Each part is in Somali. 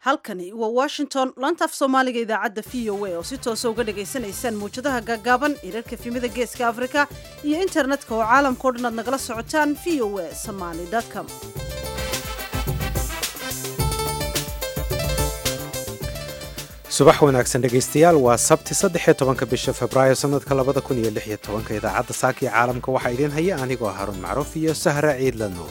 halkani waa washington laantaaf soomaaliga idaacadda v o a oo si toosa uga dhagaysanaysaan mawjadaha gaagaaban irarka efimada geeska afrika iyo internetka oo caalamkao dhan aad nagala socotaan v o a somaly com subax wanaagsan dhegaystayaal waa sabti saddexiyo tobanka bisha februaayo sanadka labada kun iyo lix iyo tobanka idaacadda saaka iyo caalamka waxaa idiin haya anigoo haruun macruuf iyo sahra ciidla nuur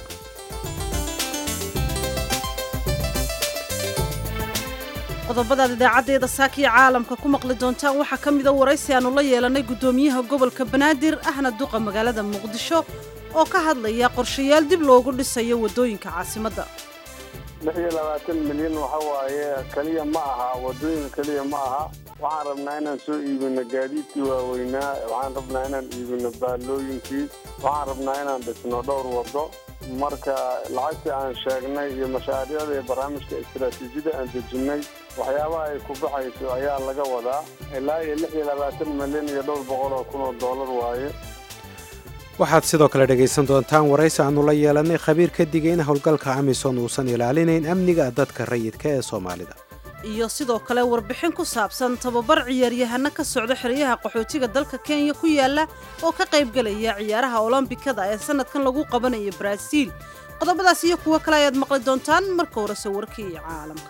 qodobadaad idaacaddeeda saakiya caalamka ku maqli doontaan waxaa ka mida waraysi aanu la yeelanay guddoomiyaha gobolka banaadir ahna duqa magaalada muqdisho oo ka hadlaya qorshayaal dib loogu dhisayo waddooyinka caasimadda lix iyo labaatan milyan waxa waaye keliya ma aha waddooyinka keliya ma aha waxaan rabnaa inaan soo iibino gaadiidkii waaweynaa waxaan rabnaa inaan iibino baallooyinkii waxaan rabnaa inaan dhisno dhowr waddo marka lacagtii aan sheegnay iyo mashaariicda iyo barnaamijka istaraatiijiyada aan dejinnay waxyaabaha ay ku baxayso ayaa laga wadaa ilaa iyo lix iyo labaatan milyan iyo dhowr boqol oo kun oo dollar waaye waxaad sidoo kale dhegaysan doontaan waraysi aannu la yeelannay khabiir ka digay in howlgalka amisom uusan ilaalinayn amniga dadka rayidka ee soomaalida iyo sidoo kale warbixin ku saabsan tababar ciyaaryahano ka socda xeryaha qaxootiga dalka kenya ku yaala oo ka qaybgelaya ciyaaraha olombikada ee sanadkan lagu qabanayo baraaziil qodobadaas iyo kuwo kale ayaad maqli doontaan marka horese warkii caalamka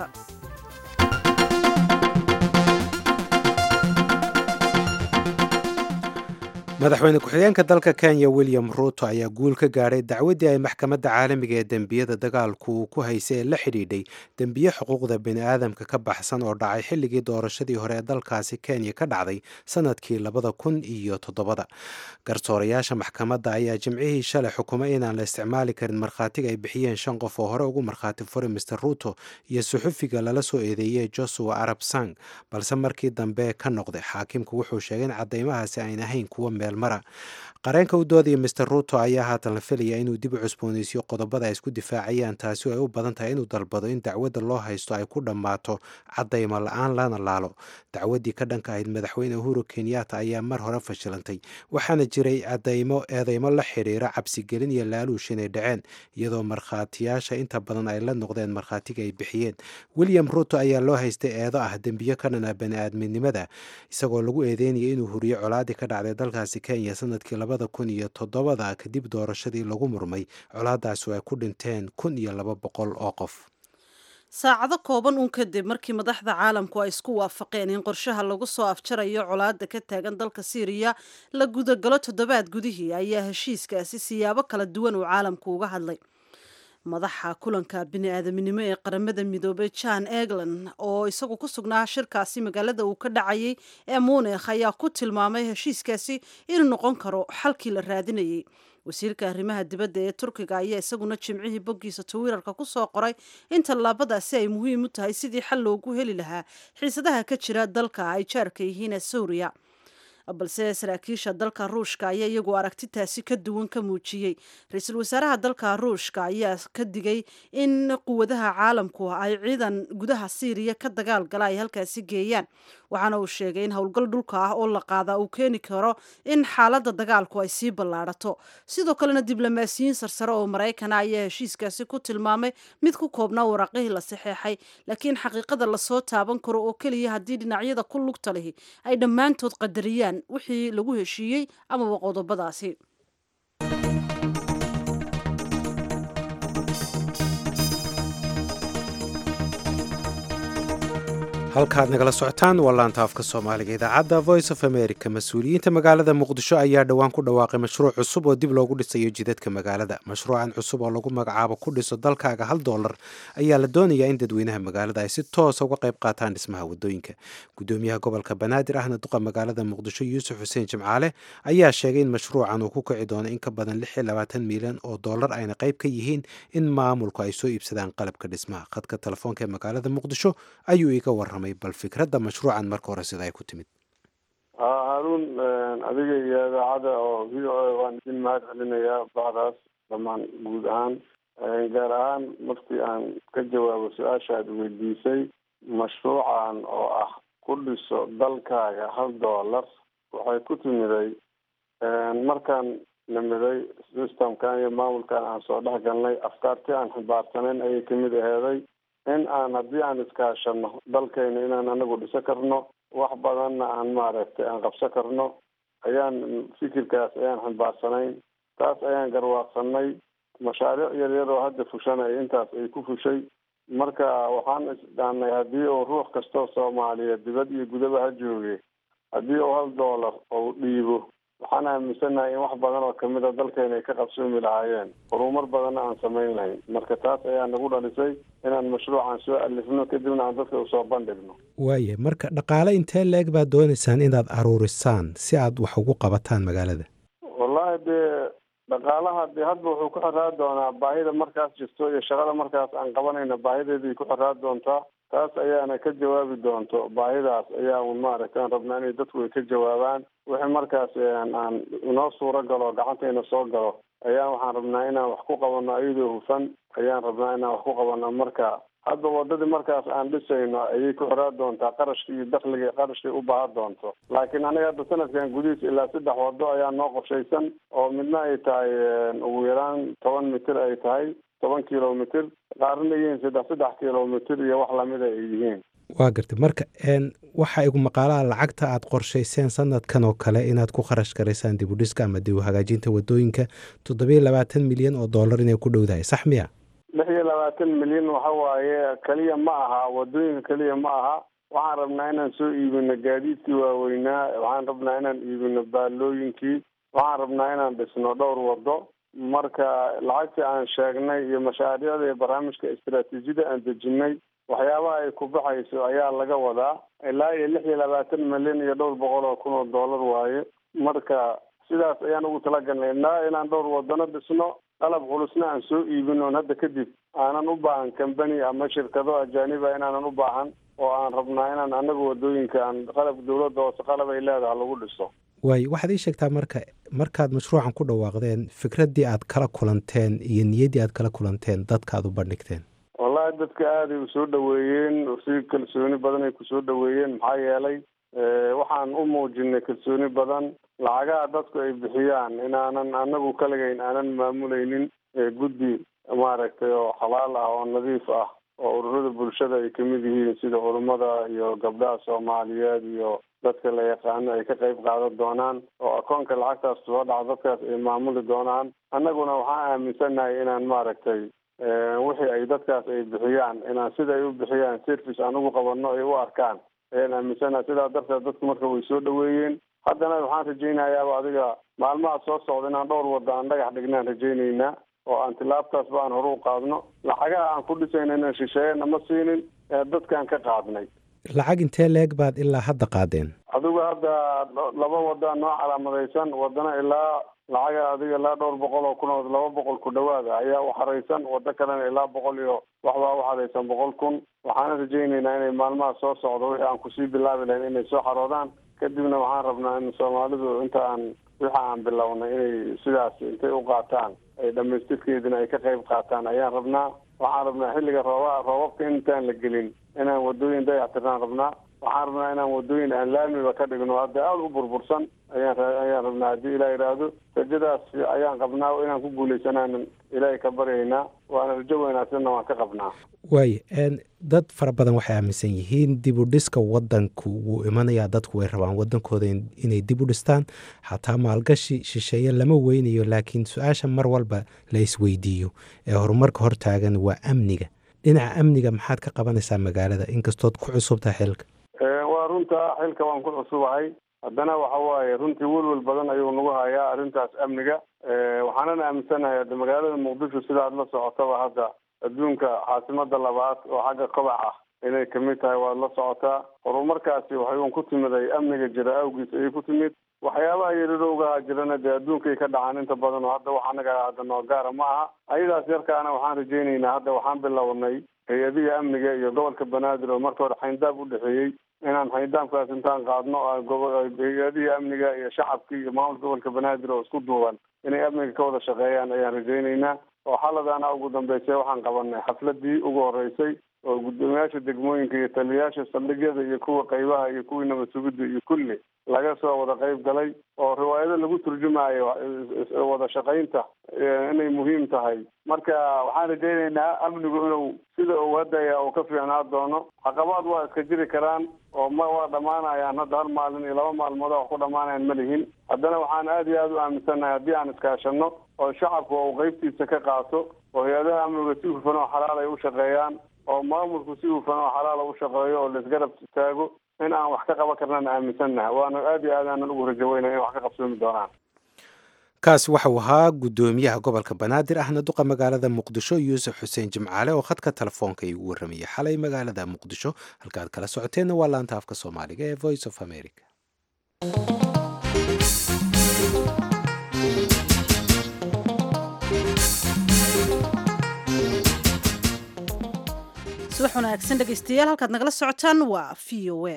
madaxweyne ku-xigeenka dalka kenya william ruuto ayaa guul ka gaadhay dacwaddii ay maxkamadda caalamiga ee dembiyada dagaalku uu ku haysay ee la xidhiidhay dembiye xuquuqda bini'aadamka ka baxsan oo dhacay xilligii doorashadii hore ee dalkaasi kenya ka dhacday sanadkii labada kun iyo toddobada garsoorayaasha maxkamadda ayaa jimcihii shalay xukumay inaan la isticmaali karin markhaatiga ay bixiyeen shan qof oo hore ugu markhaati furay master ruuto iyo suxufiga lala soo eedeeyey josua arab sang balse markii dambe ka noqday xaakimku wuxuu sheegay in caddaymahaasi ayn ahayn kuwa mara qareenka u doodaya master ruuto ayaa haatan la filaya inuu dib u cusbooneysiyo qodobada ay isku difaacayaan taasi oo ay u badan tahay inuu dalbado in dacwadda loo haysto ay ku dhammaato caddaymo la-aan lana laalo dacwaddii ka dhanka ahayd madaxweyne uhuru kenyatta ayaa mar hore fashilantay waxaana jiray cadaymo eedeymo la xidhiira cabsigelin iyo laaluush inay dhaceen iyadoo markhaatiyaasha inta badan ay la noqdeen markhaatiga ay bixiyeen william ruuto ayaa loo haystay eedo ah dembiyo ka dhana bani-aadminimada isagoo lagu eedeynaya inuu huriyo colaadii ka dhacday dalkaasi kenya sanadkii labada kun iyo toddobada kadib doorashadii lagu murmay colaadaasi oo ay ku dhinteen kun iyo laba boqol oo qof saacado kooban uun kadib markii madaxda caalamku ay isku waafaqeen in qorshaha lagu soo afjarayo colaadda ka taagan dalka siiriya la gudagalo toddobaad gudihii ayaa heshiiskaasi siyaabo kala duwan uu caalamku uga hadlay madaxa kulanka bini-aadaminimo ee qaramada midoobay john egland oo isagu ku sugnaa shirkaasi magaalada uu ka dhacayay ee munikh ayaa ku tilmaamay heshiiskaasi inuu noqon karo xalkii la raadinayay wasiirka arrimaha dibadda ee turkiga ayaa isaguna jimcihii boggiisa twitter-ka ku soo qoray in tallaabadaasi ay muhiim u tahay sidii xal loogu heli lahaa xiisadaha ka jira dalka ay jaarka yihiin ee suuriya balse saraakiisha dalka ruushka ayaa iyagu aragtitaasi ka duwan ka muujiyey ra-iisul wasaaraha dalka ruushka ayaa ka digay in quwadaha caalamku ay ciidan gudaha siiriya ka dagaal gala ay halkaasi geeyaan waxaana uu sheegay in howlgal dhulka ah oo la qaada uu keeni karo in xaaladda dagaalku ay sii ballaadhato sidoo kalena diblomaasiyiin sarsare oo maraykana ayaa heshiiskaasi ku tilmaamay mid ku koobnaa waraaqihii la saxeexay laakiin xaqiiqada lasoo taaban karo oo keliya haddii dhinacyada ku lugta lihi ay dhammaantood qadariyaan wixii lagu heshiiyey amaba qodobadaasi halkaad nagala socotaan waa laanta afka soomaaliga idaacadda voice of america mas-uuliyiinta magaalada muqdisho ayaa dhowaan ku dhawaaqay mashruuc cusub oo dib loogu dhisayo jidadka magaalada mashruucan cusub oo lagu magacaabo ku dhiso dalkaaga hal doolar ayaa la doonayaa in dadweynaha magaalada ay si toosa uga qayb qaataan dhismaha wadooyinka gudoomiyaha gobolka banaadir ahna duqa magaalada muqdisho yuusuf xuseen jimcaale ayaa sheegay in mashruucan uu ku kici doono in ka badan lix iyo labaatan milyan oo dollar ayna qayb ka yihiin in maamulku ay soo iibsadaan qalabka dhismaha khadka telefoonka ee magaalada muqdisho ayuu iga waramay bal fikradda mashruucan marka hore sida ay ku timid haruun adiga iyo idaacadda oo v o a waan idin mahad celinayaa bacdaas dhammaan guud ahaan gaar ahaan markii aan ka jawaabo su-aasha aad weydiisay mashruucan oo ah ku dhiso dalkaaga hal dollar waxay ku timiday markaan nimiday systemkan iyo maamulkan aan soo dhex galnay afkaartii aan ximbaarsaneyn ayay kamid aheeday in aan haddii aan iskaashano dalkayna inaan anagu dhiso karno wax badanna aan maaragtay aan qabso karno ayaan fikirkaas ayaan xambaarsanayn taas ayaan garwaaqsanay mashaariic yar yar oo hadda fushanaya intaas ay ku fushay marka waxaan isdhaanay haddii uu ruux kastoo soomaaliyeed dibad iyo gudaba ha jooge haddii uu hal doolar ou dhiibo waxaan aaminsanahay in wax badan oo kamid a dalkeena ay ka qabsoomi lahaayeen horumar badanna aan samayn lahayn marka taas ayaa nagu dhalisay inaan mashruucan soo alifno kadibna aan dadka usoo bandhigno waaya marka dhaqaale intee leeg baad doonaysaan inaad aruurisaan si aad wax ugu qabataan magaalada wallahi dee dhaqaalaha dee hadba wuxuu ku xiraa doonaa baahida markaas jirto iyo shaqada markaas aan qabanayna baahideeday ku xiraa doontaa taas ayaana ka jawaabi doonto baahidaas ayaa un maaragta aan rabnaa inay dadku ay ka jawaabaan wixii markaas aan inoo suuro galo gacantayna soo galo ayaa waxaan rabnaa inaan wax ku qabano iyadoo hufan ayaan rabnaa inaan wax ku qabano marka hadda wadadii markaas aan dhisayno ayay ku xiraa doontaa qarashka iyo dakliga qarashkay u baahan doonto laakiin aniga hadda sanadkan gudihiis ilaa saddex wado ayaa noo qorshaysan oo midna ay tahay ugu yaraan toban mitir ay tahay toban kilomitr qaarna yihiin saddex saddex kilomitr iyo wax lamida ay yihiin waa gartay marka waxaa igu maqaalaha lacagta aad qorshayseen sanadkan oo kale inaad ku kharash garaysaan dib u dhiska ama dib u hagaajinta wadooyinka toddobiyo labaatan milyan oo dollar inay ku dhowdahay sax miya lix iyo labaatan milyan waxa waaye keliya ma aha wadooyinka keliya ma aha waxaan rabnaa inaan soo iibino gaadiidkii waaweynaa waxaan rabnaa inaan iibino baalooyinkii waxaan rabnaa inaan dhisno dhowr wado marka lacagtii aan sheegnay iyo mashaariicda iyo barnaamijka istaraatiijiyada aan dejinay waxyaabaha ay ku baxayso ayaa laga wadaa ilaa iyo lix iyo labaatan milyan iyo dhowr boqol oo kun oo dollar waaye marka sidaas ayaan ugu talagalnay ilaa inaan dhowr wadano dhisno qalab culusna aan soo iibin oon hadda kadib aanan u baahan combany ama shirkado ajaaniba inaanan u baahan oo aan rabnaa inaan anaga wadooyinka aan qalab dawladda hoose qalab ay leedahay lagu dhiso waayo waxaad ii sheegtaa marka markaad mashruucan ku dhawaaqdeen fikraddii aad kala kulanteen iyo niyaddii aad kala kulanteen dadka aad u bandhigteen wallahi dadka aaday u soo dhaweeyeen si kalsooni badan ay kusoo dhaweeyeen maxaa yeelay waxaan u muujinay kalsooni badan lacagaha dadku ay bixiyaan inaanan anagu kaligayn aanan maamulaynin guddi maaragtay oo xalaal ah oo nadiif ah oo ururada bulshada ay kamid yihiin sida culummada iyo gabdhaha soomaaliyeed iyo dadka la yaqaano ay ka qayb qaadan doonaan oo akoonka lacagtaas soo dhaca dadkaas ay maamuli doonaan annaguna waxaan aaminsanahay inaan maaragtay wixii ay dadkaas ay bixiyaan inaan sida ay u bixiyaan service aan ugu qabano ay u arkaan ayaan aaminsanahay sidaa darteed dadku marka way soo dhaweeyeen haddana waxaan rajaynayaaba adiga maalmaha soo socda inaan dhowr wada aan dhagax dhignaan rajaynaynaa oo aan tilaabtaasba aan hore u qaadno lacagaha aan ku dhisayna inaan shisheeyana ma siinin dadkaan ka qaadnay lacag intee leeg baad ilaa hadda qaadeen adigu hadda laba wada noo calaamadaysan wadana ilaa lacaga adiga ilaa dhowr boqol oo kun oo laba boqol ku dhawaada ayaa u xaraysan wado kalena ilaa boqol iyo waxbaa u xaraysan boqol kun waxaana rajaynaynaa inay maalmaha soo socdo wixii aan kusii bilaabi lahayn inay soo xaroodaan kadibna waxaan rabnaa in soomaalidu inta aan wixi aan bilownay inay sidaas intay u qaataan ay dhamaystirkeedina ay ka qayb qaataan ayaan rabnaa waxaan rabnaa xilliga rooba roobabka intaan la gelin inaan wadooyin dayactirnaan rabnaa waxaan rabnaa inaan wadooyin aan laamiba ka dhigno hadda aada u burbursan ayaan ayaan rabnaa haddii ilah yidhaahdo rajadaas ayaan qabnaa inaan ku guuleysanaanan ilaahay ka baryaynaa waana rajo wanaagsanna waan ka qabnaa waaya dad fara badan waxay aaminsan yihiin dib u dhiska wadanku wuu imanayaa dadku way rabaan wadankooda inay dib u dhistaan xataa maalgashi shisheeye lama weynayo laakiin su-aasha mar walba la isweydiiyo ee horumarka hortaagan waa amniga dhinaca amniga maxaad ka qabanaysaa magaalada inkastood ku cusubtaha xilka waa runta xilka waan ku cusubahay haddana waxa waaye runtii welwel badan ayuu nagu hayaa arrintaas amniga waxaanan aaminsanahay hadda magaalada muqdisho sida aad la socotaba hadda adduunka caasimada labaad oo xagga kobac ah inay kamid tahay waad la socotaa horumarkaasi waxay un ku timiday amniga jira awgiis ayay ku timid waxyaabaha yarirowgaha jirana dee adduunkay ka dhacaan inta badan oo hadda wax anaga hadda noo gaara ma aha ayadaas yarkaana waxaan rajaynaynaa hadda waxaan bilownay hay-adihi amniga iyo gobolka banaadir oo marka hore xayndaab u dhexeeyey inaan xayndaabkaas intaan qaadno hay-adihii amniga iyo shacabkii iyo maamulka gobolka banaadir oo isku duuban inay amniga ka wada shaqeeyaan ayaan rajaynaynaa oo xaladaana ugu dambeysay waxaan qabanay xafladii ugu horeysay oo guddoomiyaasha degmooyinka iyo taliyayaasha saldhigyada iyo kuwa qaybaha iyo kuwii nabad sugidda iyo kulli laga soo wada qayb galay oo riwaayado lagu turjumayo wada shaqaynta inay muhiim tahay marka waxaan rajaynaynaa amnigu inuu sida uu hadaya uu ka fiicnaa doono caqabaad waa iska jiri karaan oo ma waa dhammaanayaan hadda hal maalin iyo laba maalmood wax ku dhammaanayan ma lihin haddana waxaan aada iyo aada u aaminsannahay haddii aan iskaashano oo shacabku uu qeybtiisa ka qaato oo hay-adaha amniga si hufan oo xalaal ay u shaqeeyaan oo maamulku si hufan oo xalaal u shaqeeyo oo laisgarab istaago in aan wax ka qaban karnaan aaminsannahay waana aada iyo aad aanan ugu rajaweynay in wax ka qabsoomi doonaan kaasi waxau ahaa guddoomiyaha gobolka banaadir ahna duqa magaalada muqdisho yuusuf xuseen jimcaale oo khadka telefoonka igu warramayay xalay magaalada muqdisho halkaad kala socoteenna waa laanta afka soomaaliga ee voice of america subax wanaagsan dhegeystayaal halkaad nagala socotaan waa v o a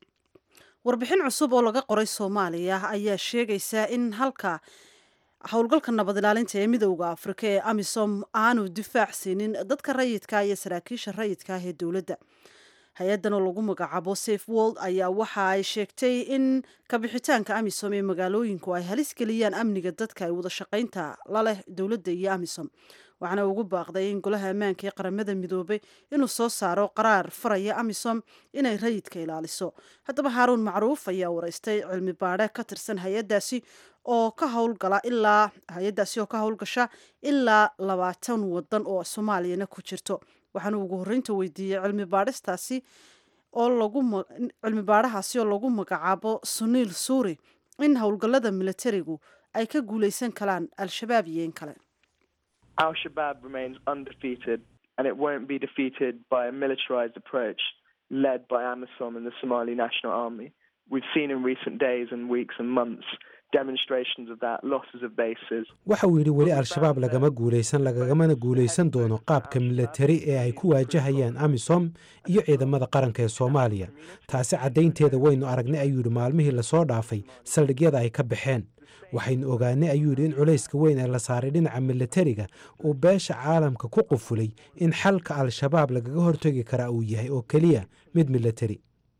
warbixin cusub oo laga qoray soomaaliya ayaa sheegaysa in halka howlgalka nabad ilaalinta ee midowda afrika ee amisom aanu difaac siinin dadka rayidka iyo saraakiisha rayidka ah ee dowladda hay-addan oo lagu magacaabo safe world ayaa waxa ay sheegtay in kabixitaanka amisom ee magaalooyinku ay halis geliyaan amniga dadka ay wada shaqaynta la leh dowladda iyo amisom waxaana ugu baaqday in golaha ammaanka ee qaramada midoobay inuu soo saaro qaraar faraya amisom inay rayidka ilaaliso haddaba haaruun macruuf ayaa wareystay cilmi baadhe ka tirsan hay-adaasi oo ka howlgala ilaa hay-adaasi oo ka howlgasha ilaa labaatan wadan oo soomaaliyana ku jirto waxaana ugu horreynta weydiiyey cilmi baadhistaasi oo lagu cilmi baadhahaasi oo lagu magacaabo suniil suuri in howlgallada militarigu ay ka guuleysan karaan al-shabaab iyo in kale Al Shabaab remains undefeated and it won't be defeated by a militarized approach led by AMISOM and the Somali National Army. We've seen in recent days and weeks and months demonstrations of that, losses of bases. waxa uu yidhi weli al-shabaab lagama guulaysan lagagamana guulaysan doono qaabka milatari ee ay ku waajahayaan amisom iyo ciidamada qaranka ee soomaaliya taasi caddaynteeda waynu aragnay ayuu yidhi maalmihii lasoo dhaafay saldhigyada ay ka baxeen waxaynu ogaanay ayuu yidhi in culayska weyn ee la saaray dhinaca milatariga uu beesha caalamka ku qufulay in xalka al-shabaab lagaga hortegi karaa uu yahay oo keliya mid milatari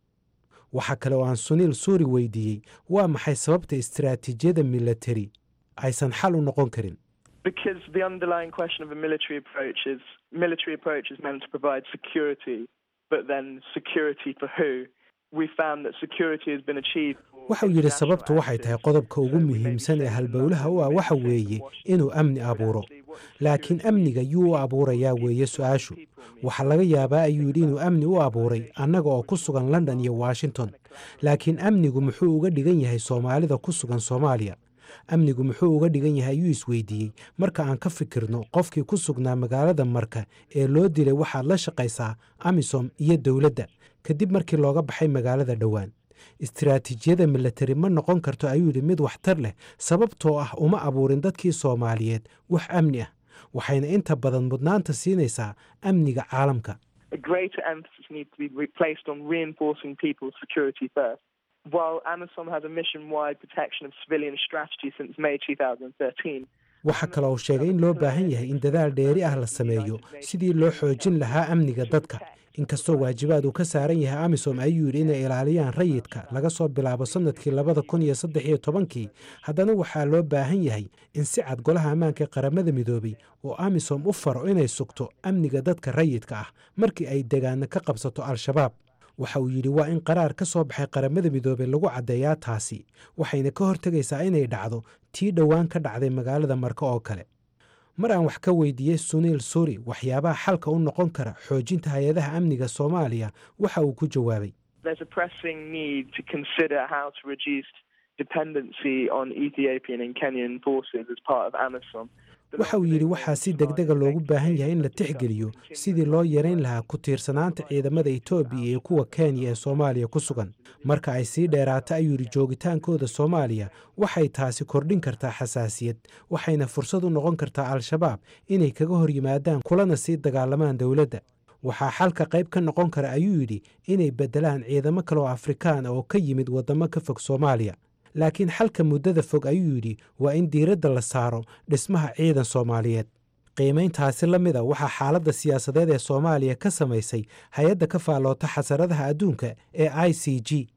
waxaa kale oo aan suniil suuri weydiiyey waa maxay sababta istiraatiijiyada milatari aysan xal u noqon karin Because the underlying question of a military approach is military approach is meant to provide security, but then security for who? We found that security has been achieved. for waxa uu yidhi international sababtu waxay tahay actors. qodobka ugu So we may be muhiimsan ee saying halbowlaha that u ah we waxa may be weeye saying Washington, inuu amni but abuuro actually what laakiin security amniga means yuu u is abuurayaa people weeye mean su-aashu people mean waxaa laga yaabaa ayuu yidhi inuu amni u abuuray annaga oo ku sugan london iyo washington laakiin amnigu muxuu uga dhigan yahay soomaalida ku sugan soomaaliya amnigu muxuu uga dhigan yahay ayuu isweydiiyey marka aan ka fikirno qofkii ku sugnaa magaalada marka ee loo dilay waxaad la shaqaysaa amisom iyo dowladda kadib markii looga baxay magaalada dhowaan istiraatiijiyada milatari ma noqon karto ayuu yidhi mid waxtar leh sababtoo ah uma abuurin dadkii soomaaliyeed wax amni ah waxayna inta badan mudnaanta siinaysaa amniga caalamka a greater emphasis needs to be re- placed on reinforcing people's security first. While AMISOM has a mission-wide protection of civilian strategy since May 2013, waxaa kale oo sheegay in loo baahan yahay in dadaal dheeri ah la sameeyo sidii loo xoojin lahaa amniga dadka inkastoo waajibaad uu ka saaran yahay amisom ayuu yidhi inay ilaaliyaan rayidka laga soo bilaabo sannadkii labada kun iyo saddex iyo tobankii haddana waxaa loo baahan yahay in si cad golaha ammaanka ee qaramada midoobay oo amisom u faro inay sugto amniga dadka rayidka ah markii ay degaana ka qabsato al-shabaab waxa uu yidhi waa in qaraar ka soo baxay qaramada midoobey lagu caddeeyaa taasi waxayna ka hortegaysaa inay dhacdo tii dhowaan ka dhacday magaalada marka oo kale mar aan wax ka weydiiyey suniil suri waxyaabaha xalka u noqon kara xoojinta hay-adaha amniga soomaaliya waxa uu ku jawaabay there's a pressing need to consider how to reduce dependency on Ethiopian and Kenyan forces as part of AMISOM. waxa uu yidhi waxaa si degdega loogu baahan yahay in la tixgeliyo sidii loo yarayn lahaa ku tiirsanaanta ciidamada etoobiya iyo kuwa kenya ee soomaaliya ku sugan marka ay sii dheeraato ayuu yidhi joogitaankooda soomaaliya waxay taasi kordhin kartaa xasaasiyad waxayna fursad u noqon kartaa al-shabaab inay kaga hor yimaadaan kulana sii dagaalamaan dowladda waxaa xalka qayb ka noqon kara ayuu yidhi inay beddelaan ciidamo kale oo afrikaan ah oo ka yimid waddamo ka fog soomaaliya laakiin xalka muddada fog ayuu yidhi waa in diiradda la saaro dhismaha ciidan soomaaliyeed qiimayntaasi la mida waxaa xaaladda siyaasadeed ee soomaaliya ka samaysay hay-adda ka faalloota xasaradaha adduunka ee i c g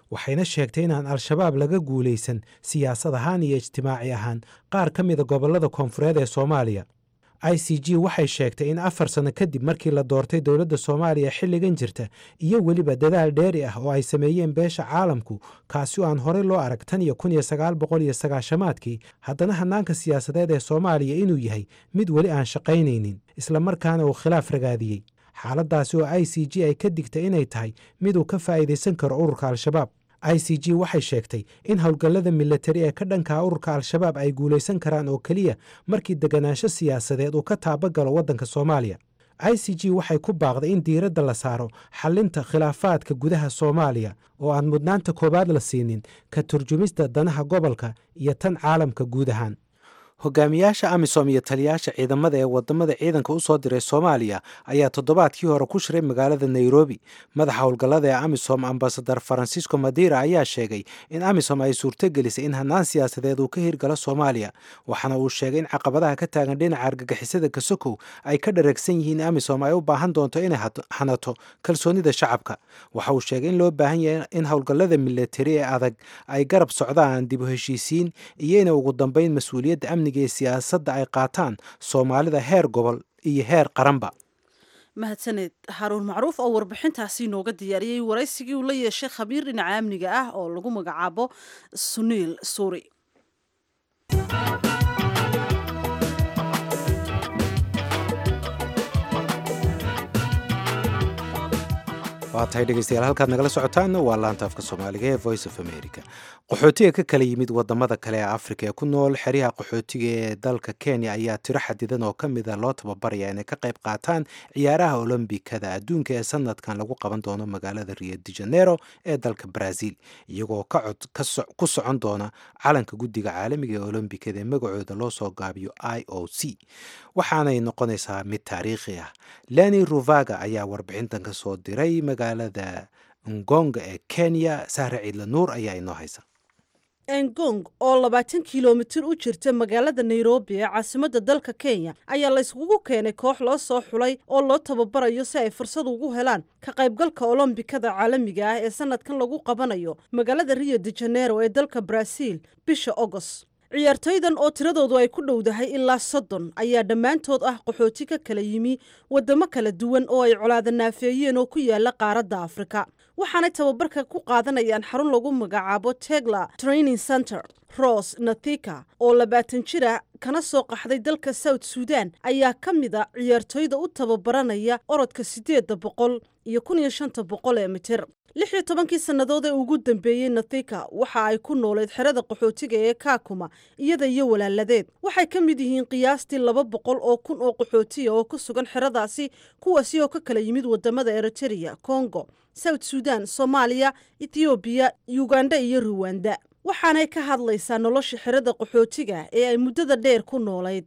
waxayna sheegtay inaan al-shabaab laga guulaysan siyaasad ahaan iyo ijtimaaci ahaan qaar ka mida gobollada koonfureed ee soomaaliya i c g waxay sheegtay in afar sanno kadib markii la doortay dowladda soomaaliya xilligan jirta iyo weliba dadaal dheeri ah oo ay sameeyeen beesha caalamku kaasi oo aan horey loo arag tan iyo kun iyo sagaal boqol iyo sagaashamaadkii haddana hannaanka siyaasadeed ee soomaaliya inuu yahay mid weli aan shaqaynaynin islamarkaana uu khilaaf ragaadiyey xaaladdaasi oo i c g ay ka digtay inay tahay miduu ka faa'iidaysan karo ururka al-shabaab i c g waxay sheegtay in howlgallada milatari ee ka dhankaa ururka al-shabaab ay guulaysan karaan oo keliya markii deganaansho siyaasadeed uu ka taabagalo waddanka soomaaliya i c g waxay ku baaqday in diiradda la saaro xallinta khilaafaadka gudaha soomaaliya oo aan mudnaanta koowaad la siinin ka turjumista danaha gobolka iyo tan caalamka guud ahaan hogaamiyaasha amisom iyo taliyaasha ciidamada ee wadamada ciidanka u soo diray soomaaliya ayaa toddobaadkii hore ku shiray magaalada nairobi madaxa howlgallada ee amisom ambasadar farancisco madira ayaa sheegay in amisom ay suurtogelisay in hannaan siyaasadeed uu ka hirgalo soomaaliya waxaana uu sheegay in caqabadaha ka taagan dhinaca argagixisada kasokow ay ka dhareegsan yihiin amisom ay u baahan doonto inay hanato kalsoonida shacabka waxa uu sheegay in loo baahan yahay in howlgallada milatari ee adag ay garab socdaan dib u heshiisiin iyo inay ugu dambeyn mas-uuliyadda amniga ee siyaasadda ay qaataan soomaalida heer gobol iyo heer qaranba mahadsaneed haruun macruuf oo warbixintaasi inooga diyaariyey waraysigii uu la yeeshay khabiir dhinaca amniga ah oo lagu magacaabo suniil suuri waa tahay dhegeystayaal halkaad nagala socotaan waa laanta afka soomaaliga ee voice of america qaxootiga ka kala yimid wadamada kale ee afrika ee ku nool xeryaha qaxootiga ee dalka kenya ayaa tiro xadidan oo ka mida loo tababaraya inay ka qayb qaataan ciyaaraha olombikada adduunka ee sanadkan lagu qaban doono magaalada rio de janeiro ee dalka brazil iyagoo ka cod ku socon doona calanka guddiga caalamiga ee olombikada ee magacooda loo soo gaabiyo i o c waxaanay noqonaysaa mid taariikhi ah leni ruvaga ayaa warbixintan ka soo diray magaalada ngonga ee kenya sahre ciidla nuur ayaa inoo haysa engong oo labaatan kilomitir u jirta magaalada nairobi ee caasimadda dalka kenya ayaa la yskugu keenay koox loo soo xulay oo loo tababarayo si ay fursad ugu helaan ka qaybgalka olombikada caalamiga ah ee sanadkan lagu qabanayo magaalada rio de janeiro ee dalka brazil bisha agost ciyaartoydan oo tiradoodu ay ku dhowdahay ilaa soddon ayaa dhammaantood ah qaxooti ka kala yimi waddamo kala duwan oo ay colaada naafeeyeen oo ku yaala qaaradda afrika waxaanay tababarka ku qaadanayaan xarun lagu magacaabo tegla training center ros nathika oo labaatan jir ah kana soo qaxday dalka south sudan ayaa ka mid a ciyaartoyda u tababaranaya orodka siddeedda boqol iyo kun iyo shanta boqol ee mitir lix iyo tobankii sannadood ee ugu dambeeyey nathika waxa ay ku noolayd xerada qaxootiga ee kaakuma iyada iyo walaaladeed waxay ka mid yihiin qiyaastii laba boqol oo kun oo qaxootiya oo ku sugan xeradaasi kuwaasi oo ka kala yimid wadamada eritereya congo south sudan soomaaliya ethoobiya uganda iyo ruwanda waxaanay ka hadlaysaa nolosha xerada qaxootiga ee ay muddada dheer ku noolayd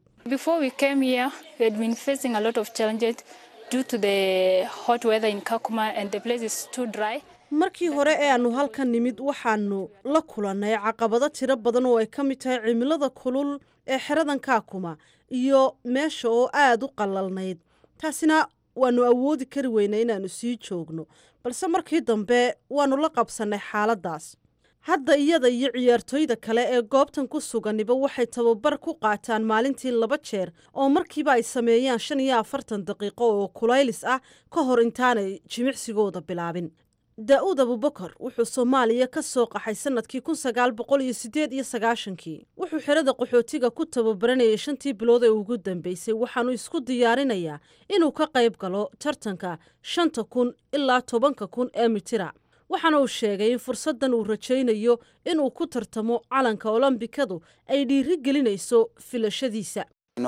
markii hore ee aanu halkan nimid waxaanu la kulannay caqabado tiro badan oo ay ka mid tahay cimilada kulul ee xeradan kaakuma iyo meesha oo aada u qalalnayd taasina waanu awoodi kari weynay inaannu sii joogno balse markii dambe waannu la qabsannay xaaladdaas hadda iyada iyo ciyaartoyda kale ee goobtan ku suganiba waxay tababar ku qaataan maalintii laba jeer oo markiiba ay sameeyaan shan iyo afartan daqiiqo oo kulaylis ah ka hor intaanay jimicsigooda bilaabin daa-uud abubakar wuxuu soomaaliya ka soo qaxay sanadkii kun sagaal boqol iyo siddeed iyo sagaashankii wuxuu xerada qaxootiga ku tababaranayay shantii bilood ee ugu dambeysay waxaanu isku diyaarinayaa inuu ka qayb galo tartanka shanta kun ilaa tobanka kun ee mitira waxaana uu sheegay in fursaddan uu rajaynayo inuu ku tartamo calanka olombikadu ay dhiiri gelinayso filashadiisa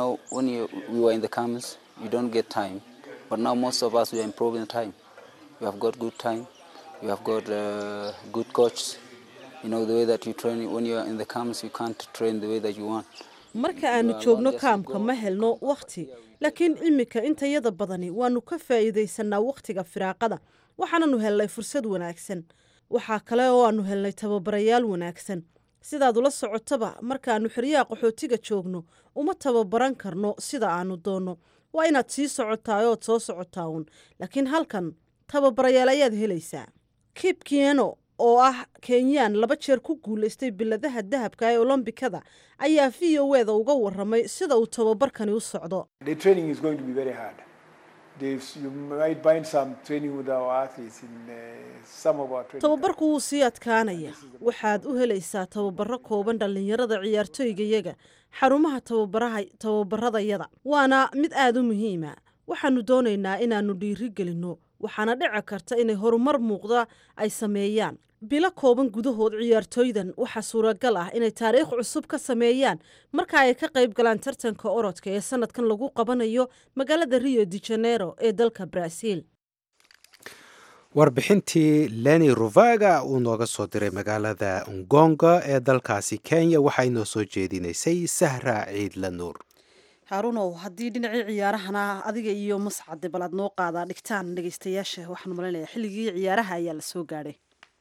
marka aanu joogno kaamka ma helno wakhti laakiin iminka intayada badani waannu ka faa'iidaysanaa wakhtiga firaaqada waxaananu helnay fursad wanaagsan waxaa kale oo aanu helnay tababarayaal wanaagsan sidaad ula socotaba markaannu xeryaha qaxootiga joogno uma tababaran karno sida aanu doonno waa inaad sii socotaa ood soo socotaa uun laakiin halkan tababarayaal ayaad helaysaa kip kieno oo ah kenyaan laba jeer ku guulaystay biladaha dahabka ee olombikada ayaa v o eda uga waramay sida uu tababarkani u socdo tababarku wuu sii adkaanaya waxaad u helaysaa tababaro kooban dhallinyarada ciyaartooygayaga xarumaha tababaradayada waana mid aada u muhiima waxaanu doonaynaa inaannu dhiiri gelinno waxaana dhici karta inay horumar muuqda ay sameeyaan bilo kooban gudahood ciyaartooydan waxaa suuragal ah inay taariikh cusub ka sameeyaan marka ay ka qayb galaan tartanka orodka ee sanadkan lagu qabanayo magaalada rio de janeiro ee dalka brazil warbixintii leni ruvaga uu nooga soo diray magaalada ngonga ee dalkaasi kenya waxaa inoo soo jeedinaysay sahra ciidla nuur haarunow haddii dhinacii ciyaarahana adiga iyo mascade bal aad noo qaadaa dhigtaan dhegeystayaasha waxaan malaynayaa xilligii ciyaaraha ayaa la soo gaadhay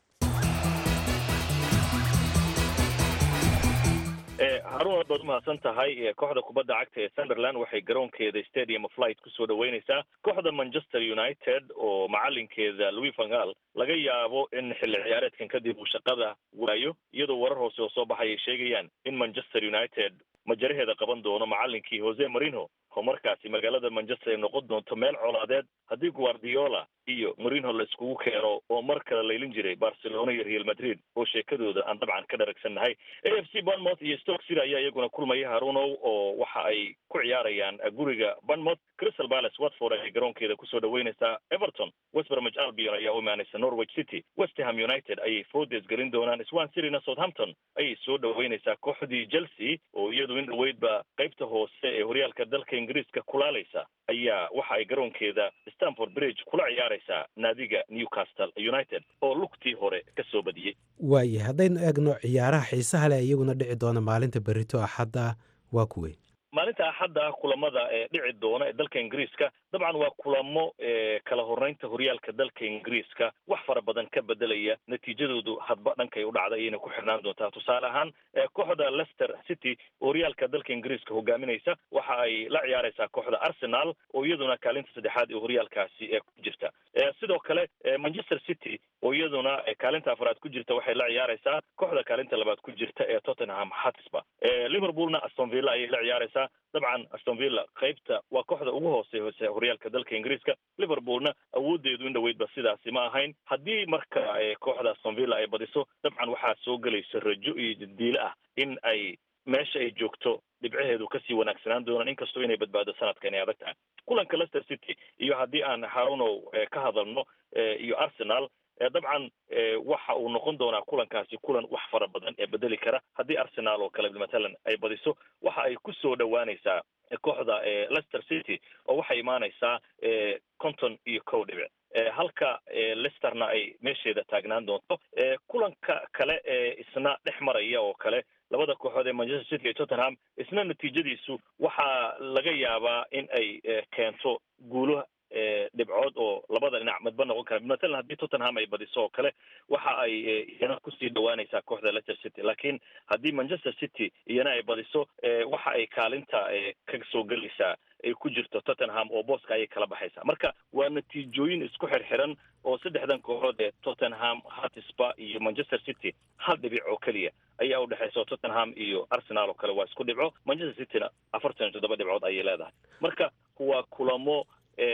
haruun aad baad umahadsan tahay kooxda kubadda cagta ee sunderland waxay garoonkeeda stadium of light kusoo dhaweyneysaa kooxda manchester united oo macalinkeeda louis vangal laga yaabo in xilli ciyaareedkan kadib uu shaqada waayo iyadoo warar hoose oo soo baxay ay sheegayaan in manchester united majaraheeda qaban doono macalinkii jose marino oo markaasi magaalada manchester ay noqon doonto meel colaadeed haddii guardiola iyo marino la iskugu keeno oo mar kale laylin jiray barcelona iyo real madrid oo sheekadooda aan dabcan ka dharagsannahay a f c bournemouth iyo stoke city ayaa iyaguna kulmaya harunow oo waxa ay ku ciyaarayaan guriga bournemouth crystal palace watford ayay garoonkeeda kusoo dhaweyneysaa everton west bromwich albion ayaa u imaaneysa norwich city west ham united ayay foodes gelin doonaan swan cityna southampton ayay soo dhaweyneysaa kooxdii chelsea oo iyadu in dhaweydba qaybta hoose ee horyaalka dalka ingiriiska kulaaleysa ayaa waxa ay garoonkeeda stanford bridge kula ciyaareysaa naadiga newcastle united oo lugtii hore ka soo badiyey waaye haddaynu eegno ciyaaraha xiisaha leh iyaguna dhici doona maalinta berito axadda waa kuwey maalinta axadda kulamada ee dhici doona ee dalka ingiriiska dabcan waa kulamo kala horeynta horyaalka dalka ingiriiska wax fara badan ka bedelaya natiijadoodu hadba dhankay u dhacda ayayna ku xirnaan doontaa tusaale ahaan kooxda leicester city oo horyaalka dalka ingiriiska hogaaminaysa waxa ay la ciyaareysaa kooxda arsenal oo iyaduna kaalinta saddexaad ee horyaalkaasi ee ku jirta sidoo kale manchester city oo iyaduna kaalinta afraad ku jirta waxay la ciyaareysaa kooxda kaalinta labaad ku jirta ee tottenham hotspur liverpoolna aston villa ayay la ciyaareysaa dabcan aston villa qaybta waa kooxda ugu hooseysa horyaalka dalka ingiriiska liverpoolna awoodeedu in dhaweydba sidaasi ma ahayn haddii marka kooxda aston villa ay badiso dabcan waxaa soo gelaysa rajo iyo jadiile ah in ay meesha ay joogto dhibcaheedu kasii wanaagsanaan doonaan inkastoo inay badbaado sanadkan ay adag tahay kulanka leicester city iyo haddii aan harunow ka hadalno iyo arsenal dabcan waxa uu noqon doonaa kulankaasi kulan wax fara badan ee bedeli kara haddii arsenal oo kale matalan ay badiso waxa ay ku soo dhowaaneysaa kooxda leicester city oo waxay imaaneysaa conton iyo kow dhibic halka leicesterna ay meesheeda taagnaan doonto kulanka kale ee isna dhex maraya oo kale labada kooxood ee manchester city iyo tottenham isna natiijadiisu waxaa laga yaabaa in ay keento guulo dhibcood oo labada dhinac midba noqon kara matalan haddii tottenham ay badiso oo kale waxa ay iyana kusii dhawaaneysaa kooxda leicester city laakiin haddii manchester city iyana ay badiso waxa ay kaalinta ka soo gelaysaa ay ku jirto tottenham oo booska ayay kala baxaysaa marka waa natiijooyin isku xirxiran oo saddexdan kooxood ee tottenham hotspur iyo manchester city hal dhibic oo keliya ayaa u dhexeysa tottenham iyo arsenal oo kale waa isku dhibco manchester cityna afartan iyo toddoba dhibcood ayay leedahay marka waa kulamo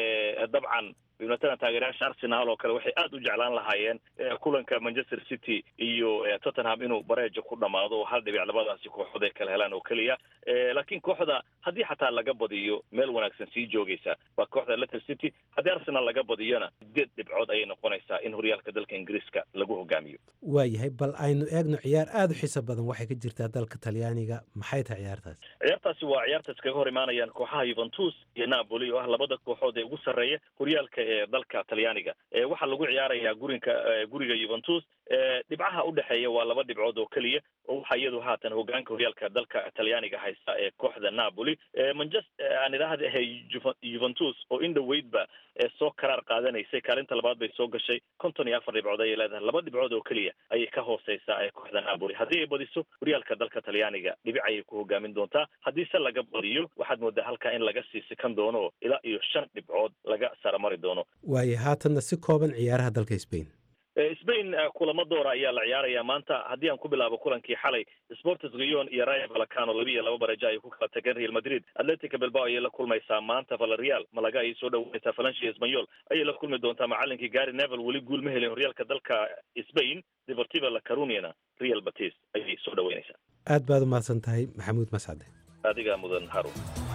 dabcan matalan taageerayaasha arsenal oo kale waxay aada u jeclaan lahaayeen kulanka manchester city iyo tottenham inuu bareejo ku dhamaado oo hal dhibic labadaasi kooxood ay kala helaan oo keliya laakiin kooxda haddii xataa laga badiyo meel wanaagsan sii joogeysa waa kooxda leicester city haddii arsenal laga badiyona sideed dhibcood ayay noqonaysaa in horyaalka dalka ingiriiska lagu hogaamiyo waayahay bal aynu eegno ciyaar aada u xiiso badan waxay ka jirtaa dalka talyaaniga maxay tahay ciyaartaasi ciyaartaasi waa ciyaarta iskaga hor imaanayaan kooxaha yuventus iyo napoli oo ah labada kooxood ee ugu sarreeya horyaalka ee dalka talyaaniga waxaa lagu ciyaarayaa gurinka guriga yuventus dhibcaha udhexeeya waa laba dhibcood oo keliya oo waxaa iyadu haatan hogaanka horyaalka dalka talyaaniga haysta ee kooxda napoli manchester aan idhaahda juventus oo in dhaweydba soo karaar qaadanaysay kaalinta labaad bay soo gashay konton iyo afar dhibcood ayay leedahay laba dhibcood oo keliya ayay ka hooseysaa ee kooxda napoli haddii ay badiso horyaalka dalka talyaaniga dhibic ayay ku hogaamin doontaa haddii se laga badiyo waxaad moodaa halkaa in laga sii sikan doono ilaa iyo shan dhibcood laga saramari doono waaye haatanna si kooban ciyaaraha dalka spain spain kulamo doora ayaa la ciyaaraya maanta haddii aan ku bilaabo kulankii xalay sports gion iyo raya valacano laba iyo laba baraja ay ku kala tageen real madrid atletica bilbao ayay la kulmaysaa maanta valerial malaga ayay soo dhaweynaysaa valencia espanyol ayay la kulmi doontaa macalinkii gary nevel weli guul ma helin horyaalka dalka spain deportiva la caruniana real batis ayay soo dhaweynaysaa aad baad u mahadsan tahay maxamuud mascade adigaa mudan harun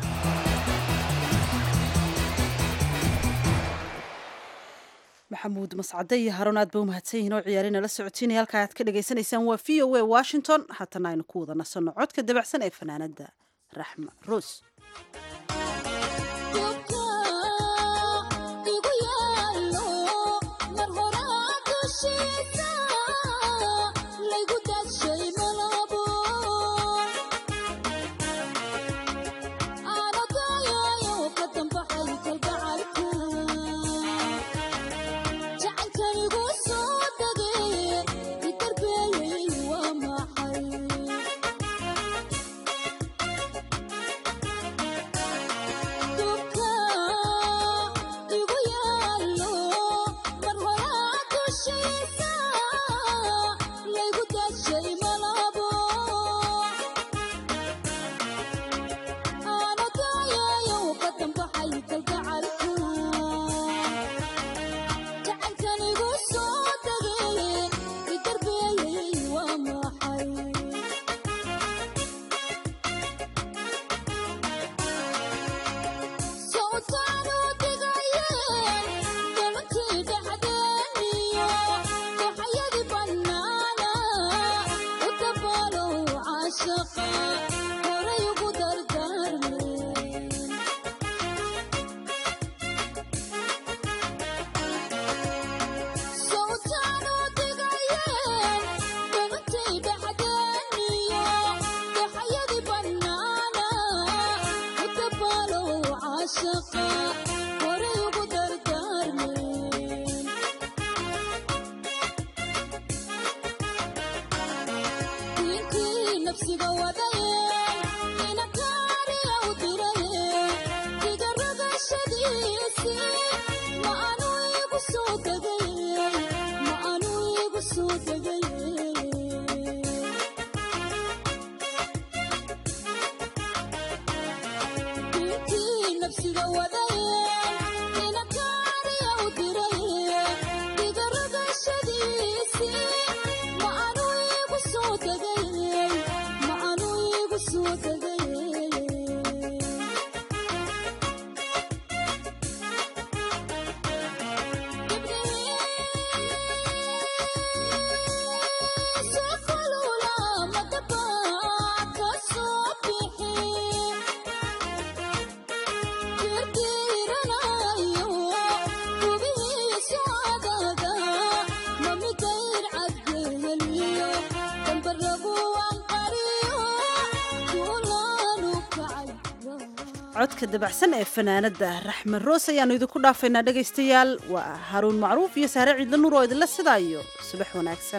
maxamuud mascade iyo haroon aad ba u mahadsan yihiin oo ciyaarina la socotiinaya halkaa aad ka dhagaysanaysaan waa v o a washington haatana aynu ku wada nasanno codka dabacsan ee fanaanada raxma roos codka dabacsan ee fanaanada raxmed roos ayaanu idinku dhaafaynaa dhegaystayaal waa haruun macruuf iyo sahre ciidla nuur oo idinla sidaayo subax wanaagsan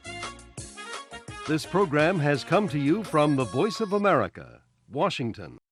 This program has come to you from the Voice of America, Washington.